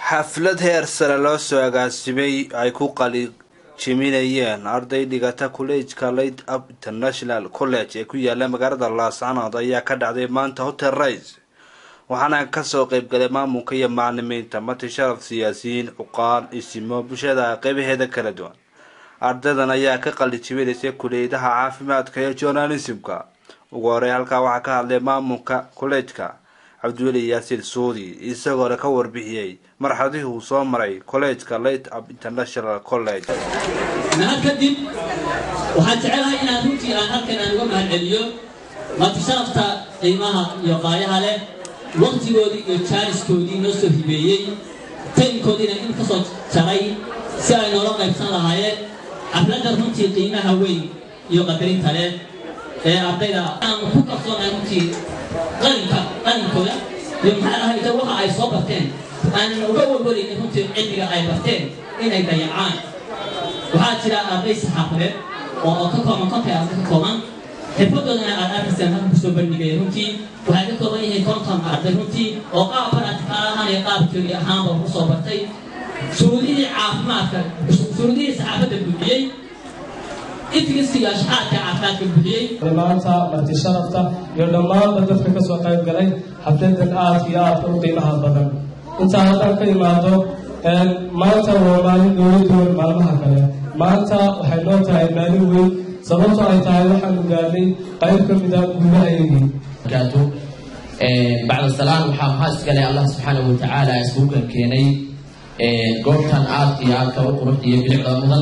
xaflad heer sare loo soo agaasimay ay ku qali jiminayeen arday dhigata kolleejka light up international college ee ku yaala magaalada laascanood ayaa ka dhacday maanta hotel rice waxaana kasoo qeybgalay maamulka iyo macalimiinta mati sharaf siyaasiyiin cuqaal isimo bulshada qeybaheeda kala duwan ardaydan ayaa ka qali jibinaysay kuliyadaha caafimaadka iyo journalismka ugu horey halkaa waxaa ka hadlay maamulka kolleejka cabdiweli yaasiin suudi isagoona ka warbixiyey marxaladihii uu soo maray kolleejka light up international college mahad kadib waxaan jecelahay inaan runtii aan halkan aan uga mahad celiyo mati sharafta qiimaha iyo qaayaha leh waktigoodii iyo jaaniskoodii noo soo hibeeyey taynkoodiina in ka soo jaray si ay noola qaybsan lahaayeen xafladda runtii qiimaha weyn iyo qadarinta leh ee ardayda aan ku kalsoonahay runtii qalinka qalinkooda iyo maxaa ahayta waxa ay soo barteen aanan uga warwaraynin runtii cilmiga ay barteen inay dayacaan waxaa jira arday saxaafadeed oo ka kooban konta arday ka kooban xirfadoodana aad arkaysaan halka kusoo bandhigaya runtii waxay ka kooban yihiin konton arday runtii oo qaab baraticaal ahaan iyo qaab teori ahaanba ku soo bartay shuruudihii caafimaadka shuruudihii saxaafadda buuxiyey ifgisiga shaxaadka caafimaadka buuxiyey maanta marti sharafta iyo dhammaanba dadka ka soo qayb galay xafladan aadka iyo aadka u qiimaha badan intaa haddaan ka imaado maanta waa maalin dowla duwan maalmaha kale maanta waxay noo tahay maalin weyn sababto ay tahay waxaanu gaarnay qayb ka mida gudahaygii bacda salaan waxaa maxaa iskale allah subxaanahu watacaala iskugu kan keenay goobtan aadka iyo aadka u quruxda iyo bilicda mudan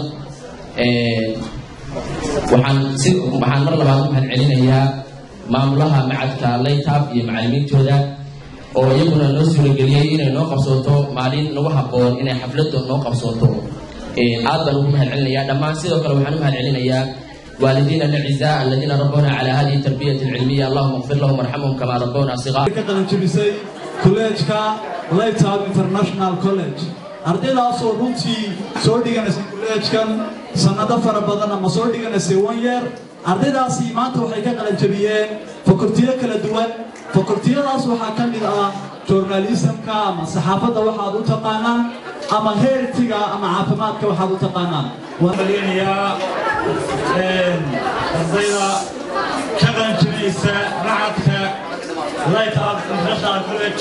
waxaan si waxaan mar labaad u mahad celinayaa maamulaha macadka laytab iyo macalimiintooda oo iyaguna noo suurageliyey inay noo qabsooto maalin nagu habboon inay xafladda noo qabsooto aad baan ugu mahad celinayaa dhammaan sidoo kale waxaan u mahad celinayaa والدينا الاعزاء الذين ربونا على هذه التربيه العلميه اللهم اغفر لهم وارحمهم كما ربونا صغارا ka qalanjabisay kolleejka laytab international college ardaydaasoo runtii soo dhiganaysay kolleejkan sannado fara badan ama soo dhiganaysay one year ardaydaasi maanta waxay ka qalanjabiyeen fakultiyo kala duwan fakultiyadaas waxaa ka mid ah journalismka ama saxaafadda waxaad u taqaanaan ama heertiga ama caafimaadka waxaad u taqaanaan malinayaa ardayda ka qalanjabinaysa macadka light up international college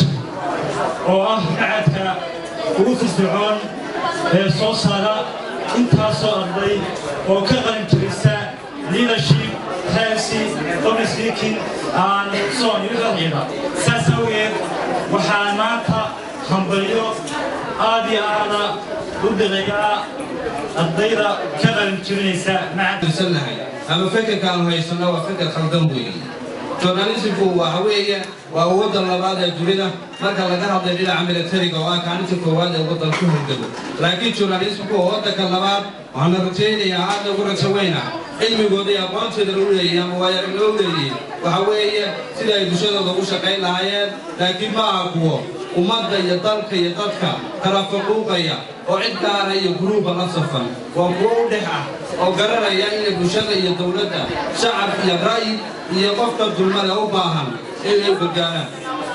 oo ah macadka ugu firfircoon ee soo saara intaasoo arday oo ka qalanjabisa leadership healthy public speaking and so on iyo dalxiida saas awgeed waxaan maanta hambalyo aad iyo aada u dilayaa ardayda ka qalanjabinaysa macadsannahay ama fekerka aanu haysano waa feker khaldan weeye journalismku waxa weeye waa wadda labaad ee dunida marka laga hadlay dhinaca militariga oo ah kaalinta koowaad ee waddan ku hordego laakiin journalismku waa waddanka labaad waxaana rajaynayaa aadna ugu rajo weyna cilmigooda iyo aqoontooda lagu leeyahay ama waayaragnimo u leeyihiin waxa weeye sida ay bulshadooda ugu shaqayn lahaayeen laakiin ma aha kuwo ummadda iyo dalka iyo dadka kala faquuqaya oo cid gaara iyo guruuba la safan waa kuwo u dhex ah oo garanaya inay bulshada iyo dowladda shacab iyo ra'yi iyo qofka dulmada u baahan inay gargaaraan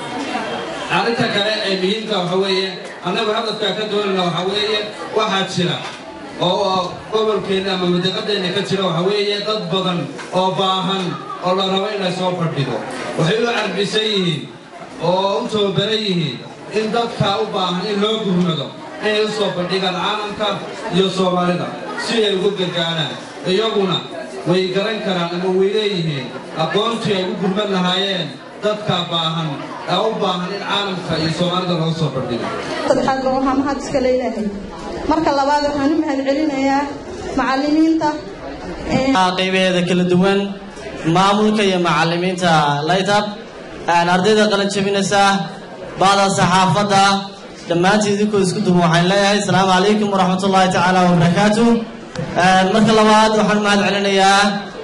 arrinta kale ee muhiimka waxa weeye annagu hadafkaa ka doonayna waxa weeye waxaa jira oo gobolkeenna ama madiqadeenna ka jira waxa weeye dad badan oo baahan oo la rabo in la soo fadhido waxay u carbisan yihiin oo u tababaran yihiin in dadka u baahan in loo gurmado inay u soo bandhigaan caalamka iyo soomaalida si ay ugu gargaaraan iyaguna way garan karaan ama way leeyihiin aqoontii ay u gurman lahaayeen dadka baahan ee u baahan in caalamka iyo soomaalida loo soo bandhigo saddexaad ba waxaa mahad iska leeyahay marka labaad waxaan u mahad celinayaa macalimiinta qaybaheeda kala duwan maamulka iyo macalimiinta laytab ardayda qalan jabinaysa bacda saxaafadda dhammaantii idinkoo isku duban waxaan leeyahay asalaamu calaykum waraxmat ullaahi tacaala wabarakaatu marka labaad waxaan mahad celinayaa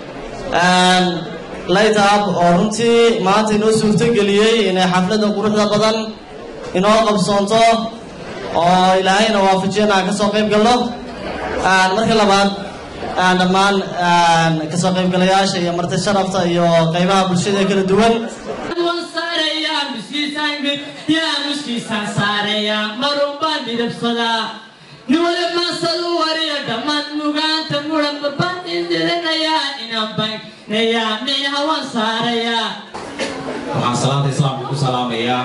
laytab oo runtii maanta inoo suurtogeliyey inay xafladda quruxda badan inoo qabsoonto oo ilaahayna waafajiyana aan ka soo qayb galno marka labaad dhammaan kasoo qaybgalayaasha iyo marti sharafta iyo qaybaha bulshada kala duwan saarayaan bisi miisaanka yaa muskiisaan saaraya marun baan midabsadaa nin wali maasadu wariya dhammaan mugaanta muran barbaan indilinayaa inaan baynaya micnaha waan saarayaa waxaan salaanta islaamka ku salaamayaa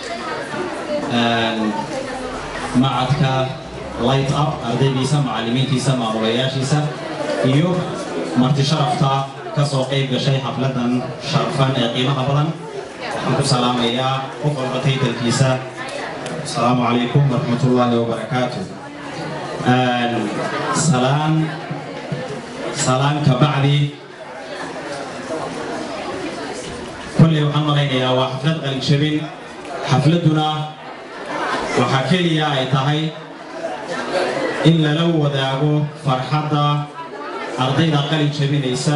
macadka light up ardaydiisa macallimiintiisa maamulayaashiisa iyo marti sharafta ka soo qayb gashay xafladan sharfan ee qiimaha badan waxaan ku salaamayaa qof walba taytalkiisa asalaamu calaykum waraxmatullaahi wabarakaatu salaan salaan ka bacdi kolley waxaan malaynayaa waa xaflad qalinjabin xafladduna waxaa keliya ay tahay in lala wadaago farxadda ardayda qalin jabinaysa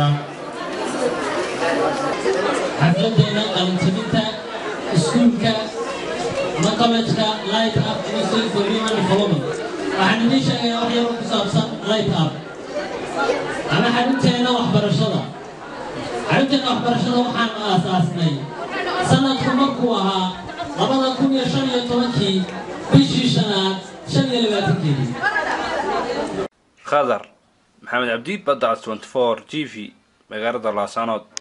xafladeena qalinjabinta iskuulka ama college-ka light up institute for human development waxaan idiin sheegayaa wax yar oo ku saabsan light up ama xarunteena waxbarashada xarunteena waxbarashada waxaan aasaasnay sanadku markuu ahaa labada kun iyo shan iyo tobankii bishii shanaad shan iyo labaatankeedii khadar maxamed cabdi badda 24 g v magaalada laasanood